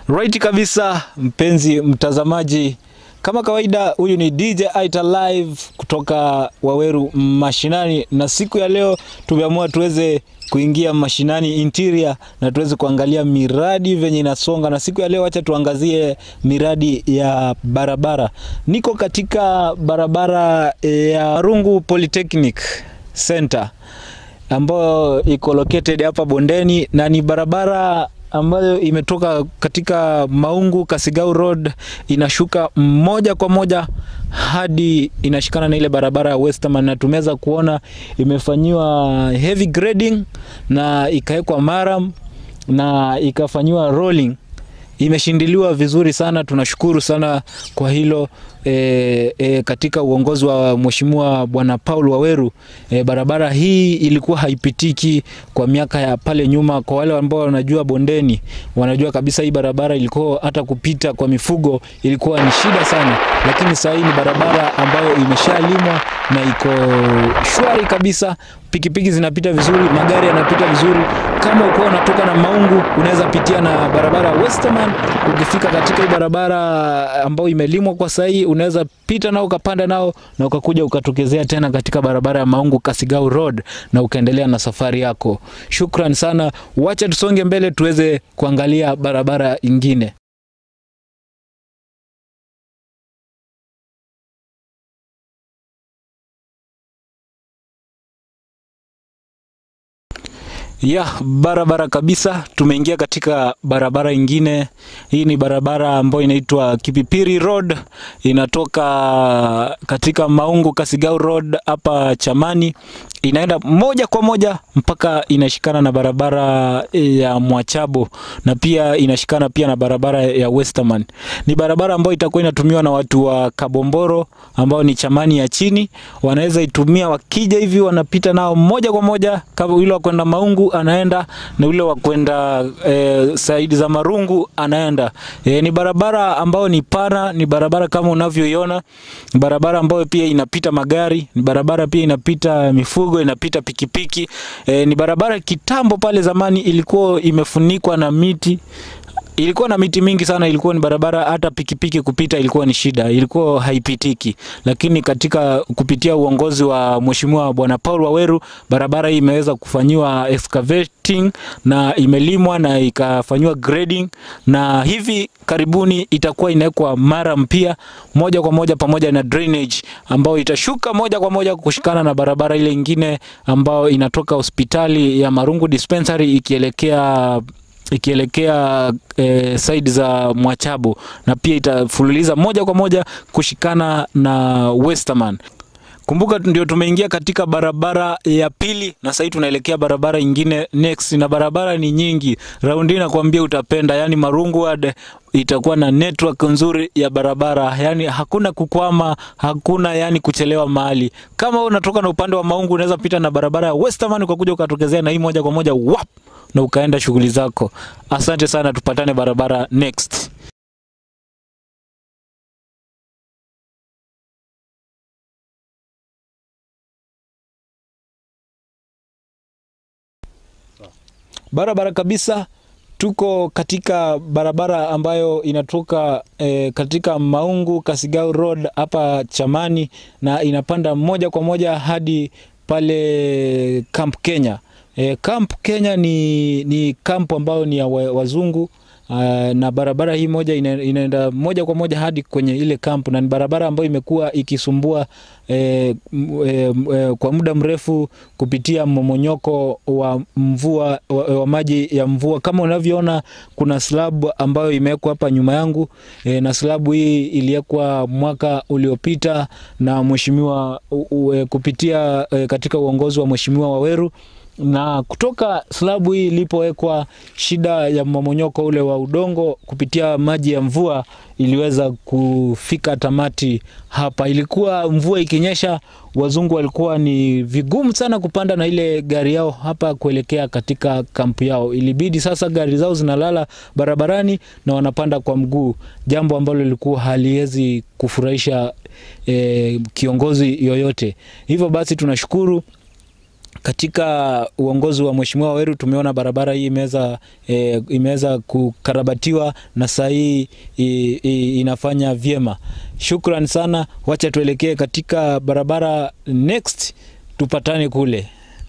Right kabisa, mpenzi mtazamaji, kama kawaida, huyu ni DJ Aita Live kutoka Waweru mashinani, na siku ya leo tumeamua tuweze kuingia mashinani interior na tuweze kuangalia miradi venye inasonga, na siku ya leo acha tuangazie miradi ya barabara. Niko katika barabara ya Rungu Polytechnic Center ambayo iko located hapa bondeni na ni barabara ambayo imetoka katika Maungu Kasigau Road inashuka moja kwa moja hadi inashikana na ile barabara ya Westerman, na tumeweza kuona imefanyiwa heavy grading na ikawekwa maram na ikafanyiwa rolling imeshindiliwa vizuri sana. Tunashukuru sana kwa hilo e, e, katika uongozi wa Mheshimiwa Bwana Paul Waweru e, barabara hii ilikuwa haipitiki kwa miaka ya pale nyuma. Kwa wale ambao wanajua bondeni, wanajua kabisa hii barabara ilikuwa hata kupita kwa mifugo ilikuwa ni shida sana, lakini sasa hii ni barabara ambayo imeshalimwa na iko shwari kabisa. Pikipiki zinapita vizuri, magari yanapita vizuri. Kama uko unatoka na Maungu, unaweza pitia na barabara Westerman. Ukifika katika hii barabara ambayo imelimwa kwa sasa hii, unaweza pita nao ukapanda nao na ukakuja ukatokezea tena katika barabara ya Maungu Kasigau Road na ukaendelea na safari yako. Shukran sana, wacha tusonge mbele tuweze kuangalia barabara ingine. Ya barabara kabisa, tumeingia katika barabara ingine. Hii ni barabara ambayo inaitwa Kipipiri Road, inatoka katika Maungu Kasigau Road hapa Chamani, inaenda moja kwa moja mpaka inashikana na barabara ya Mwachabo na pia inashikana pia na barabara ya Westerman. Ni barabara ambayo itakuwa inatumiwa na watu wa Kabomboro ambao ni Chamani ya chini, wanaweza itumia wakija hivi, wanapita nao moja kwa moja, kama yule wa kwenda Maungu anaenda na yule wa kwenda e, saidi za Marungu anaenda. E, ni barabara ambayo ni pana, ni barabara kama unavyoiona, ni barabara ambayo pia inapita magari, ni barabara pia inapita mifugo, inapita pikipiki. E, ni barabara kitambo pale zamani ilikuwa imefunikwa na miti ilikuwa na miti mingi sana, ilikuwa ni barabara hata pikipiki kupita ilikuwa ni shida, ilikuwa haipitiki. Lakini katika kupitia uongozi wa Mheshimiwa Bwana Paul Waweru, barabara hii imeweza kufanyiwa excavating na imelimwa na ikafanyiwa grading, na hivi karibuni itakuwa inawekwa mara mpya moja kwa moja pamoja na drainage ambayo itashuka moja kwa moja kushikana na barabara ile ingine ambayo inatoka hospitali ya Marungu Dispensary ikielekea ikielekea e, side za Mwachabo na pia itafululiza moja kwa moja kushikana na Westerman. Kumbuka ndio tumeingia katika barabara ya pili na sasa tunaelekea barabara ingine next, na barabara ni nyingi. Raundi nakwambia utapenda, yani Marungu Ward itakuwa na network nzuri ya barabara, yani hakuna kukwama, hakuna yani kuchelewa mahali. Kama unatoka na upande wa Maungu, unaweza pita na barabara ya Westerman ukakuja ukatokezea na hii moja kwa moja wap, na ukaenda shughuli zako. Asante sana, tupatane barabara next. Barabara kabisa tuko katika barabara ambayo inatoka e, katika Maungu Kasigau Road hapa Chamani na inapanda moja kwa moja hadi pale Camp Kenya. E, Camp Kenya ni, ni kampu ambayo ni ya wazungu Uh, na barabara hii moja ina, inaenda moja kwa moja hadi kwenye ile kampu na ni barabara ambayo imekuwa ikisumbua eh, eh, eh, kwa muda mrefu kupitia mmomonyoko wa mvua wa, wa maji ya mvua. Kama unavyoona kuna slab ambayo imewekwa hapa nyuma yangu eh, na slabu hii iliwekwa mwaka uliopita na mheshimiwa kupitia eh, katika uongozi wa mheshimiwa Waweru na kutoka slabu hii ilipowekwa, shida ya mmomonyoko ule wa udongo kupitia maji ya mvua iliweza kufika tamati hapa. Ilikuwa mvua ikinyesha, wazungu walikuwa ni vigumu sana kupanda na ile gari yao hapa kuelekea katika kampu yao. Ilibidi sasa gari zao zinalala barabarani na wanapanda kwa mguu, jambo ambalo lilikuwa haliwezi kufurahisha eh, kiongozi yoyote. Hivyo basi tunashukuru katika uongozi wa Mheshimiwa Waweru tumeona barabara hii imeweza e, imeweza kukarabatiwa na saa hii i- i- inafanya vyema. Shukran sana, wacha tuelekee katika barabara next, tupatane kule.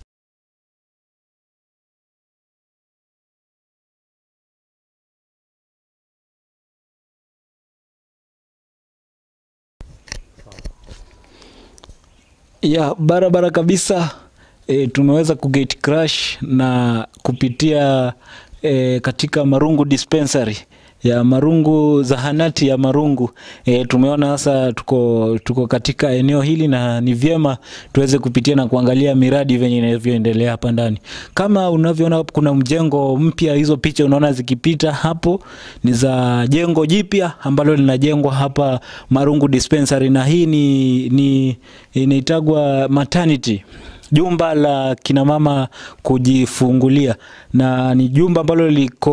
ya barabara kabisa e, tumeweza kugate crash na kupitia e, katika Marungu dispensary ya Marungu zahanati ya Marungu e, tumeona sasa tuko, tuko katika eneo hili na ni vyema tuweze kupitia na kuangalia miradi venye inavyoendelea hapa ndani. Kama unavyoona kuna mjengo mpya, hizo picha unaona zikipita hapo ni za jengo jipya ambalo linajengwa hapa Marungu dispensary, na hii ni, ni inaitagwa maternity jumba la kinamama kujifungulia na ni jumba ambalo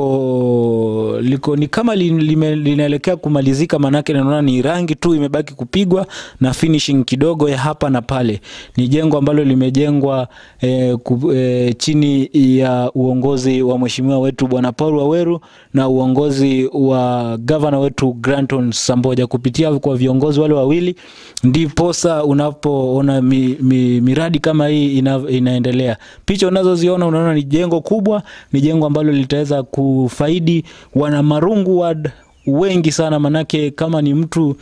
liko liko ni kama li- lime- linaelekea kumalizika, maanake naona ni rangi tu imebaki kupigwa na finishing kidogo ya hapa na pale. Ni jengo ambalo limejengwa eh, ku, eh, chini ya uongozi wa mheshimiwa wetu bwana Paul Waweru na uongozi wa gavana wetu Granton Samboja. Kupitia kwa viongozi wale wawili, ndiposa unapoona mi, mi, miradi kama hii ina, inaendelea. Picha unazoziona unaona ni jengo kubwa, ni jengo ambalo litaweza kufaidi wana Marungu ward wengi sana, manake kama ni mtu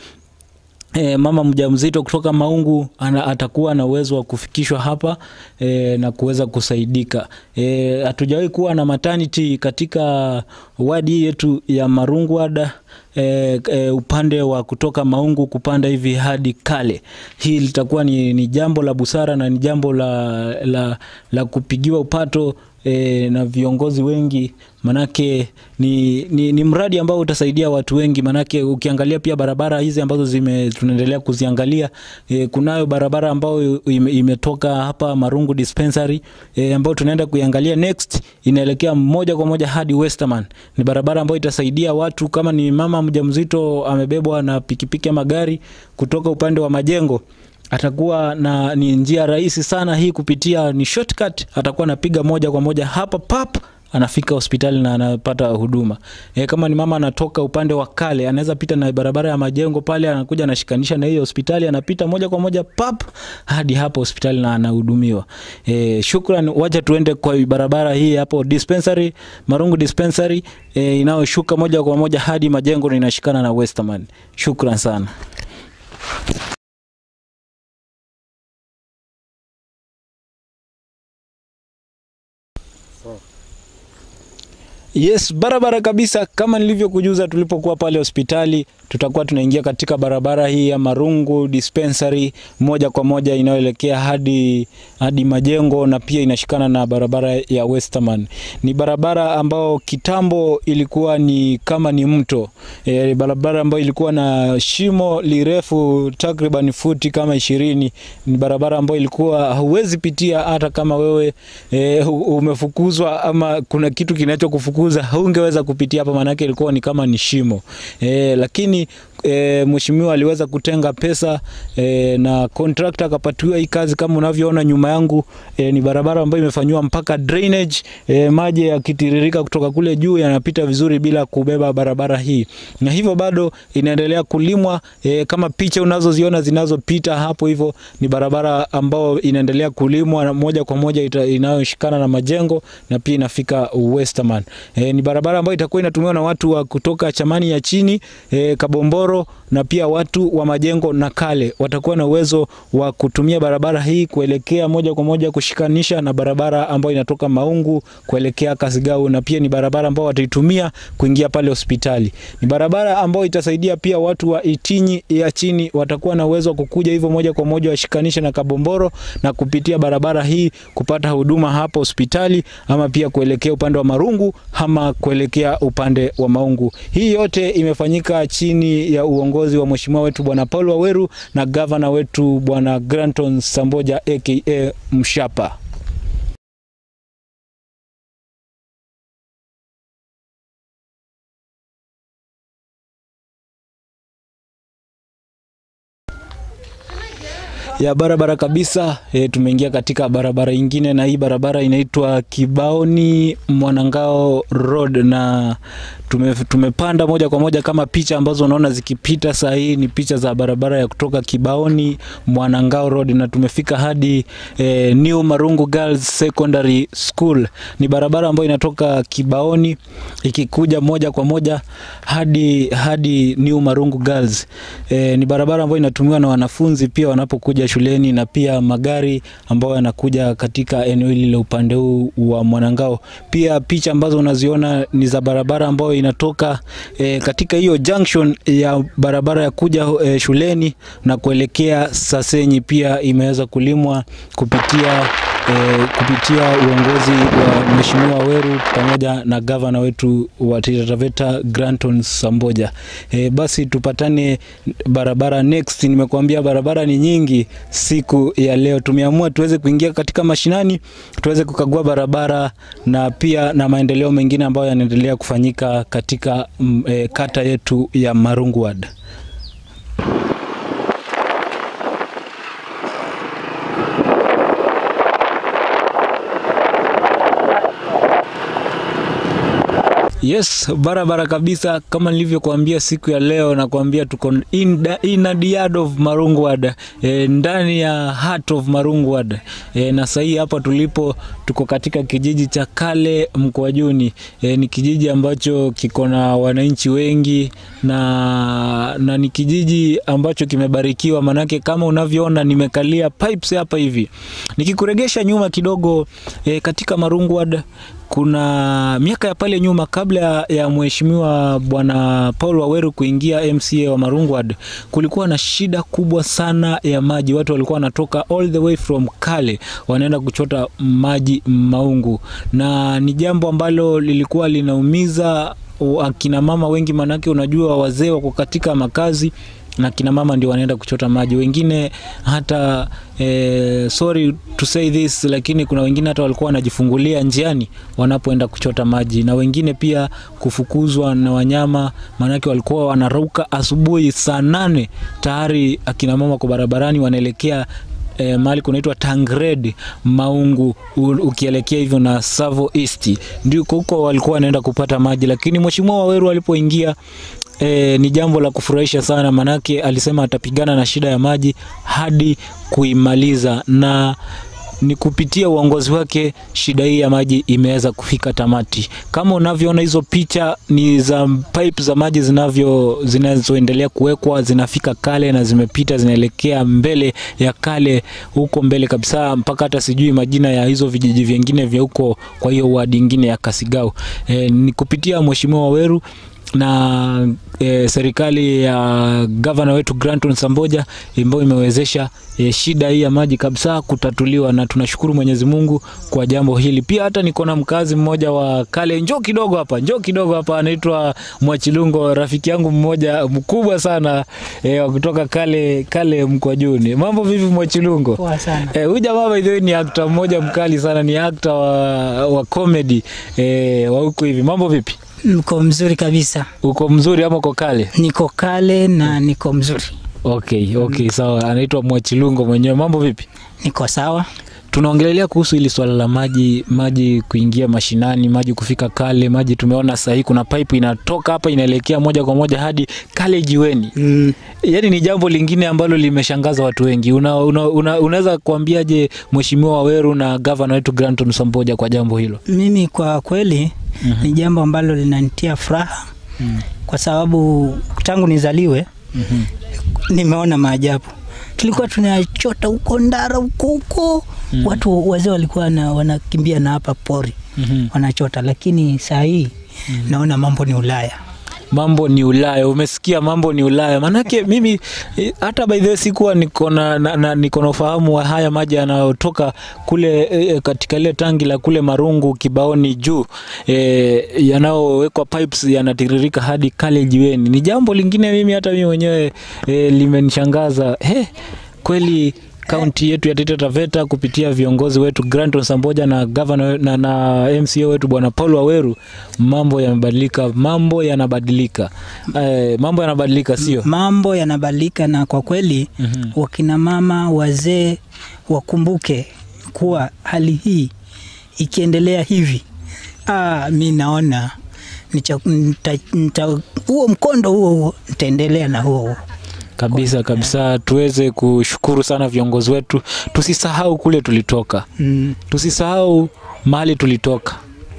E, mama mjamzito kutoka Maungu ana, atakuwa na uwezo wa kufikishwa hapa e, na kuweza kusaidika. E, hatujawahi kuwa na maternity katika wadi yetu ya Marungu ward e, e, upande wa kutoka Maungu kupanda hivi hadi Kale. Hii litakuwa ni, ni jambo la busara na ni jambo la, la, la kupigiwa upato e, na viongozi wengi manake ni, ni, ni mradi ambao utasaidia watu wengi manake ukiangalia pia barabara hizi ambazo zime tunaendelea kuziangalia e, kunayo barabara ambayo ime, imetoka hapa Marungu dispensary e, ambayo tunaenda kuiangalia next inaelekea moja kwa moja hadi Westerman. Ni barabara ambayo itasaidia watu kama ni mama mjamzito amebebwa na pikipiki ama gari kutoka upande wa majengo atakuwa na ni njia rahisi sana hii kupitia ni shortcut atakuwa anapiga moja kwa moja hapa pap anafika hospitali na anapata huduma e, kama ni mama anatoka upande wa kale anaweza pita na barabara ya majengo pale anakuja anashikanisha na hiyo hospitali anapita moja kwa moja pap hadi hapo hospitali na anahudumiwa e, shukran wacha tuende kwa barabara hii hapo dispensary marungu dispensary e, inayoshuka moja kwa moja hadi majengo na inashikana na westerman shukran sana Yes, barabara kabisa. Kama nilivyokujuza tulipokuwa pale hospitali, tutakuwa tunaingia katika barabara hii ya Marungu dispensary moja kwa moja inayoelekea hadi hadi majengo na pia inashikana na barabara ya Westerman. Ni barabara ambao kitambo ilikuwa ni kama ni mto e, barabara ambayo ilikuwa na shimo lirefu takriban futi kama ishirini. Ni barabara ambayo ilikuwa hauwezi pitia hata kama wewe e, umefukuzwa ama kuna kitu kinachokufukuza haungeweza kupitia hapa, maanake ilikuwa ni kama ni shimo e, lakini e, mheshimiwa aliweza kutenga pesa e, na contractor akapatiwa hii kazi. Kama unavyoona nyuma yangu e, ni barabara ambayo imefanyiwa mpaka drainage e, maji yakitiririka kutoka kule juu yanapita vizuri bila kubeba barabara hii, na hivyo bado inaendelea kulimwa e, kama picha unazoziona zinazopita hapo, hivyo ni barabara ambayo inaendelea kulimwa na moja kwa moja ita- inayoshikana na majengo na pia inafika Westerman. E, ni barabara ambayo itakuwa inatumiwa na watu wa kutoka Chamani ya chini e, Kabomboro na pia watu wa majengo na Kale watakuwa na uwezo wa kutumia barabara hii kuelekea moja kwa moja kushikanisha na barabara ambayo inatoka Maungu kuelekea Kasigau, na pia ni barabara ambayo wataitumia kuingia pale hospitali. Ni barabara ambayo itasaidia pia watu wa Itinyi ya chini watakuwa na uwezo wa kukuja hivyo moja kwa moja washikanishe na Kabomboro na kupitia barabara hii kupata huduma hapa hospitali ama pia kuelekea upande wa Marungu ama kuelekea upande wa Maungu. Hii yote imefanyika chini ya uongozi wa mheshimiwa wetu bwana Paul Waweru na gavana wetu bwana Granton Samboja aka Mshapa. ya barabara kabisa. E, tumeingia katika barabara ingine, na hii barabara inaitwa Kibaoni Mwanangao Road, na tume, tumepanda moja kwa moja kama picha ambazo unaona zikipita saa hii ni picha za barabara ya kutoka Kibaoni Mwanangao Road, na tumefika hadi e, New Marungu Girls Secondary School. Ni barabara ambayo inatoka Kibaoni ikikuja moja kwa moja hadi hadi New Marungu Girls. E, ni barabara ambayo inatumiwa na wanafunzi pia wanapokuja shuleni na pia magari ambayo yanakuja katika eneo hili la upande huu wa Mwanangao. Pia picha ambazo unaziona ni za barabara ambayo inatoka e, katika hiyo junction ya barabara ya kuja e, shuleni na kuelekea Sasenyi, pia imeweza kulimwa kupitia e, kupitia uongozi wa Mheshimiwa Weru pamoja na gavana wetu wa Taita Taveta Granton Samboja. E, basi tupatane barabara next. Nimekuambia barabara ni nyingi siku ya leo, tumeamua tuweze kuingia katika mashinani tuweze kukagua barabara na pia na maendeleo mengine ambayo yanaendelea kufanyika katika mm, e, kata yetu ya Marungu Ward. Yes, barabara kabisa kama nilivyokuambia siku ya leo nakuambia tuko in, the- in the yard of Marungu Ward, e, ndani ya heart of Marungu Ward. E, na sahii hapa tulipo tuko katika kijiji cha Kale Mkwajuni. E, ni kijiji ambacho kiko na wananchi wengi na, na ni kijiji ambacho kimebarikiwa, manake kama unavyoona nimekalia pipes hapa hivi. Nikikuregesha nyuma kidogo e, katika Marungu Ward kuna miaka ya pale nyuma kabla ya mheshimiwa bwana Paul Waweru kuingia MCA wa Marungu Ward, kulikuwa na shida kubwa sana ya maji. Watu walikuwa wanatoka all the way from Kale wanaenda kuchota maji Maungu, na ni jambo ambalo lilikuwa linaumiza akina mama wengi, manake unajua wazee wako katika makazi na kina mama ndio wanaenda kuchota maji, wengine hata eh, sorry to say this, lakini kuna wengine hata walikuwa wanajifungulia njiani wanapoenda kuchota maji, na wengine pia kufukuzwa na wanyama, maanake walikuwa wanarauka asubuhi saa nane tayari akina mama kwa barabarani wanaelekea E, mahali kunaitwa Tangred Maungu u, ukielekea hivyo na Savo East ndiko huko walikuwa wanaenda kupata maji, lakini mheshimiwa Waweru alipoingia E, ni jambo la kufurahisha sana, manake alisema atapigana na shida ya maji hadi kuimaliza, na ni kupitia uongozi wake shida hii ya maji imeweza kufika tamati. Kama unavyoona hizo picha ni za pipe za maji zinavyo zinazoendelea kuwekwa, zinafika Kale na zimepita zinaelekea mbele ya Kale huko mbele kabisa, mpaka hata sijui majina ya hizo vijiji vingine vya huko, kwa hiyo wadi ingine ya Kasigau. E, ni kupitia mheshimiwa Waweru na e, serikali ya gavana wetu Granton Samboja ambayo imewezesha e, shida hii ya maji kabisa kutatuliwa, na tunashukuru Mwenyezi Mungu kwa jambo hili. Pia hata niko na mkazi mmoja wa Kale, njoo kidogo hapa, njoo kidogo hapa, anaitwa Mwachilungo, rafiki yangu mmoja mkubwa sana e, wa kutoka Kale Kale Mkwajuni. Mambo vipi Mwachilungo? Poa sana. Eh, huyu jamaa by the way ni actor mmoja mkali sana, ni actor wa, wa comedy eh, wa huku hivi. Mambo vipi? Niko mzuri kabisa, Uko mzuri ama uko kale? niko kale na niko mzuri, Okay, okay, sawa. Anaitwa Mwachilungo mwenyewe. Mambo vipi? niko sawa. Tunaongelelea kuhusu hili swala la maji, maji kuingia mashinani, maji kufika Kale, maji tumeona sahii kuna pipe inatoka hapa inaelekea moja kwa moja hadi Kale jiweni. Mm, Yaani ni jambo lingine ambalo limeshangaza watu wengi. Una, una, una, unaweza kuambiaje Mheshimiwa Waweru na gavana wetu Granton Samboja kwa jambo hilo? mimi kwa kweli ni jambo ambalo linanitia furaha Mm. kwa sababu tangu nizaliwe Mhm. nimeona maajabu. Tulikuwa tunachota huko Ndara huko huko, Mm. watu wazee walikuwa na, wanakimbia na hapa pori Mhm. wanachota, lakini saa hii naona mambo ni Ulaya. mambo ni Ulaya. Umesikia, mambo ni Ulaya. Maanake mimi eh, hata by the way sikuwa niko na, na, na, niko na ufahamu wa haya maji yanayotoka kule eh, katika ile tangi la kule Marungu Kibaoni juu eh, yanayowekwa pipes yanatiririka hadi Kale jiweni. Ni jambo lingine mimi hata mimi mwenyewe eh, limenishangaza. He, kweli kaunti yetu ya Taita Taveta kupitia viongozi wetu Granton Samboja na governor na, na MCA wetu bwana Paul Waweru, mambo yamebadilika, mambo yanabadilika, eh, mambo yanabadilika, sio mambo yanabadilika, na kwa kweli Mhm. wakina mama wazee wakumbuke kuwa hali hii ikiendelea hivi, ah, mi naona nicha- nita- nita- huo mkondo huo huo nitaendelea na huo huo. kabisa kabisa. Tuweze kushukuru sana viongozi wetu, tusisahau kule tulitoka. Mm, tusisahau mahali tulitoka,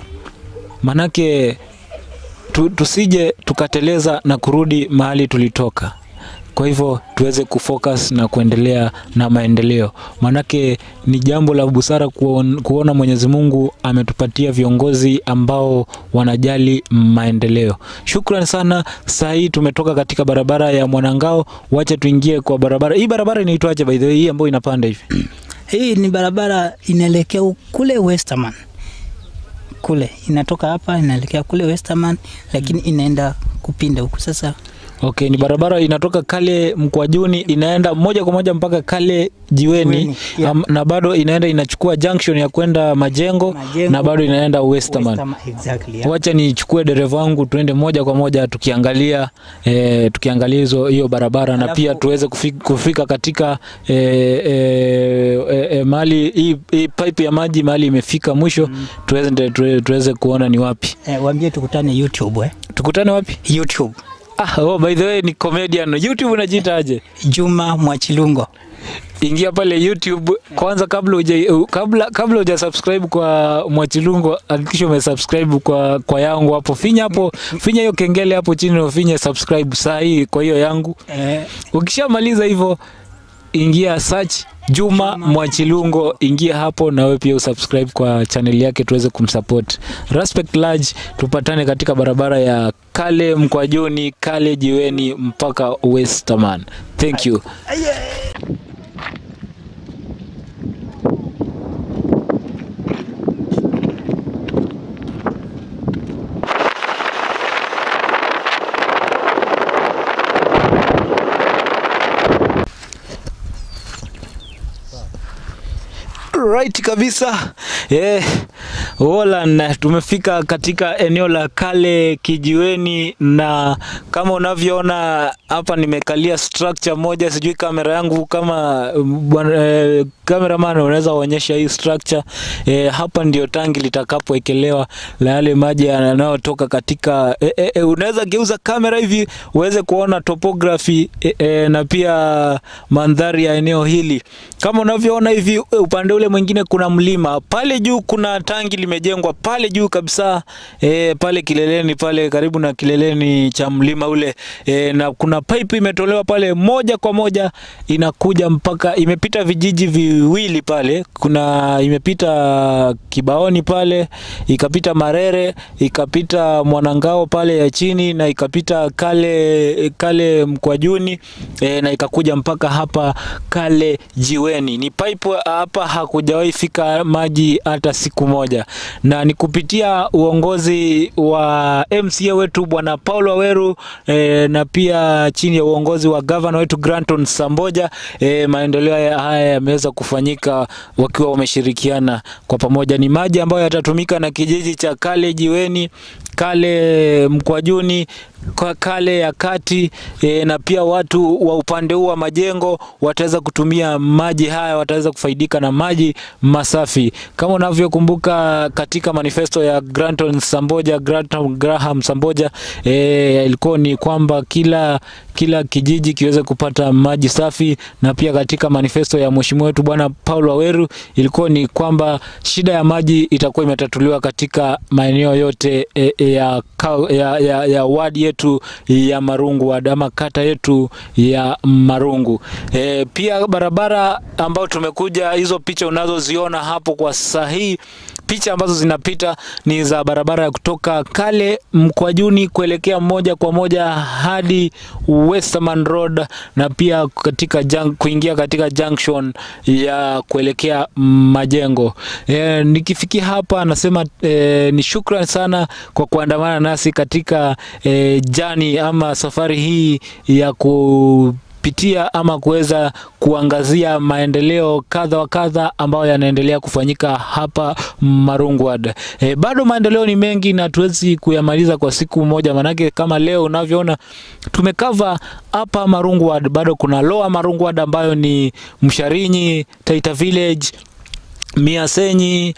manake tu, tusije tukateleza na kurudi mahali tulitoka. Kwa hivyo tuweze kufocus na kuendelea na maendeleo, manake ni jambo la busara kuon, kuona Mwenyezi Mungu ametupatia viongozi ambao wanajali maendeleo. Shukran sana. Saa hii tumetoka katika barabara ya Mwanangao, wacha tuingie kwa barabara hii. Barabara inaitwaje by the way, hii ambayo inapanda hivi? hii ni barabara inaelekea u- kule Westerman kule inatoka hapa inaelekea kule Westerman, lakini inaenda kupinda huku sasa. Okay, ni barabara inatoka Kale Mkwajuni inaenda moja kwa moja mpaka Kale Jiweni Jiweni, yeah. am, na bado inaenda inachukua junction ya kwenda Majengo, Majengo, na bado inaenda Westerman. Westerman, exactly, yeah. Wacha nichukue dereva wangu tuende moja kwa moja tukiangalia eh, tukiangalia hizo hiyo barabara na Alafu- pia tuweze kufika, kufika katika eh, eh, eh, eh, mahali hii, hii pipe ya maji mahali imefika mwisho tuweze, tuweze, tuweze kuona ni wapi. Eh, waambie tukutane YouTube eh. Tukutane wapi? YouTube Ah, oh, by the way ni comedian. YouTube unajiita aje? Juma Mwachilungo. ingia pale YouTube kwanza, kabla uja, u- kabla kabla uja subscribe kwa Mwachilungo, hakikisha umesubscribe kwa kwa yangu hapo. Finya hapo, finya hiyo kengele hapo chini na ufinye subscribe saa hii kwa hiyo yangu. Eh, Ukishamaliza hivyo, ingia search Juma Mwachilungo, ingia hapo na wewe pia usubscribe kwa channel yake tuweze kumsupport. Respect large, tupatane katika barabara ya Kale Mkwajuni, Kale Jiweni mpaka Westerman. Thank you. Right kabisa. Yeah. Wolan, tumefika katika eneo la Kale Kijiweni, na kama unavyoona hapa nimekalia structure moja, sijui kamera yangu kama mm, bwana eh, cameraman unaweza uonyesha hii structure eh, hapa ndio tangi litakapowekelewa la yale maji yanayotoka katika eh, eh, eh, unaweza geuza kamera hivi uweze kuona topography eh, eh, na pia mandhari ya eneo hili kama unavyoona hivi eh, upande ule mwingine kuna mlima pale juu kuna tangi limejengwa pale juu kabisa eh, pale kileleni pale karibu na kileleni cha mlima ule eh, na kuna pipe imetolewa pale moja kwa moja inakuja mpaka imepita vijiji viwili pale kuna imepita kibaoni pale ikapita marere ikapita mwanangao pale ya chini na ikapita kale kale mkwajuni e, na ikakuja mpaka hapa kale jiweni ni pipe hapa hakujawahi fika maji hata siku moja na ni kupitia uongozi wa MCA wetu bwana Paul Waweru e, na pia chini ya uongozi wa gavana wetu Granton Samboja e, maendeleo ya- haya yameweza kufanyika wakiwa wameshirikiana kwa pamoja. Ni maji ambayo yatatumika na kijiji cha Kale Jiweni, Kale Mkwajuni, kwa Kale ya kati e, na pia watu wa upande huu wa majengo wataweza kutumia maji haya, wataweza kufaidika na maji masafi kama unavyokumbuka katika manifesto ya Granton Samboja, Granton Graham Samboja e, ilikuwa ni kwamba kila kila kijiji kiweze kupata maji safi, na pia katika manifesto ya mheshimiwa wetu bwana Paul Waweru ilikuwa ni kwamba shida ya maji itakuwa imetatuliwa katika maeneo yote e, e, ya, ka- ya, ya, ya wadi yetu ya Marungu ward ama kata yetu ya Marungu. E, pia barabara ambayo tumekuja, hizo picha unazoziona hapo kwa sasa hii picha ambazo zinapita ni za barabara ya kutoka Kale Mkwajuni kuelekea moja kwa moja hadi Westerman Road na pia katika junk, kuingia katika junction ya kuelekea Majengo. E, nikifikia hapa nasema e, ni shukran sana kwa kuandamana nasi katika e, jani ama safari hii ya ku kupitia ama kuweza kuangazia maendeleo kadha wa kadha ambayo yanaendelea kufanyika hapa Marungwad. E, bado maendeleo ni mengi na tuwezi kuyamaliza kwa siku moja, manake kama leo unavyoona tumekava hapa Marungwad, bado kuna Lower Marungwad ambayo ni Msharinyi, Taita Village Miasenyi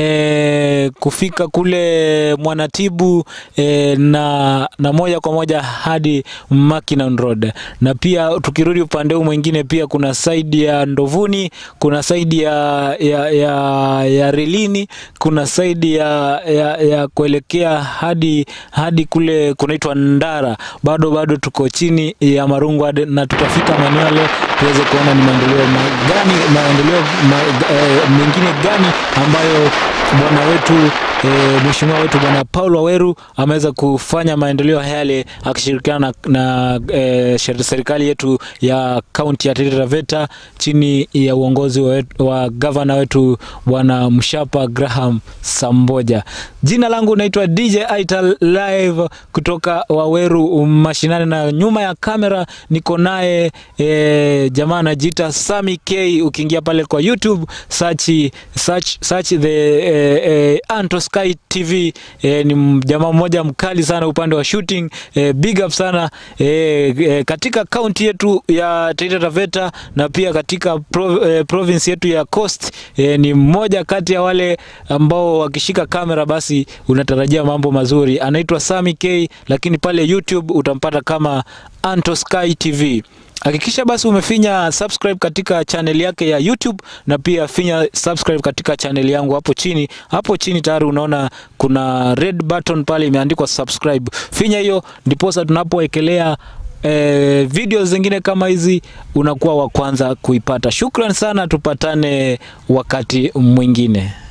e, kufika kule Mwanatibu e, na, na moja kwa moja hadi Mackinnon Road, na pia tukirudi upande huu mwingine pia kuna saidi ya Ndovuni, kuna saidi ya, ya, ya, ya Relini, kuna saidi ya, ya, ya kuelekea hadi, hadi kule kunaitwa Ndara. Bado bado tuko chini ya Marungwad na tutafika maeneo yale tuweze kuona ni maendeleo magani maendeleo ma, e, mengine gani ambayo bwana wetu e, mheshimiwa wetu bwana Paul Waweru ameweza kufanya maendeleo yale akishirikiana na, na e, serikali yetu ya kaunti ya Taita Taveta chini ya uongozi wa, wa gavana wetu bwana Mshapa Graham Samboja. Jina langu naitwa DJ Aital live kutoka Waweru mashinani, na nyuma ya kamera niko naye e, jamaa anajiita Sami K. Ukiingia pale kwa YouTube search, search, search the eh, eh, Anto Sky TV eh, ni jamaa mmoja mkali sana upande wa shooting eh, big up sana eh, eh, katika kaunti yetu ya Taita Taveta na pia katika pro, eh, province yetu ya Coast eh, ni mmoja kati ya wale ambao wakishika kamera basi unatarajia mambo mazuri. Anaitwa Sami K, lakini pale YouTube utampata kama Anto Sky TV. Hakikisha basi umefinya subscribe katika channel yake ya YouTube na pia finya subscribe katika channel yangu hapo chini. Hapo chini tayari unaona kuna red button pale imeandikwa subscribe. Finya hiyo ndiposa tunapowekelea eh, video zingine kama hizi unakuwa wa kwanza kuipata. Shukran sana, tupatane wakati mwingine.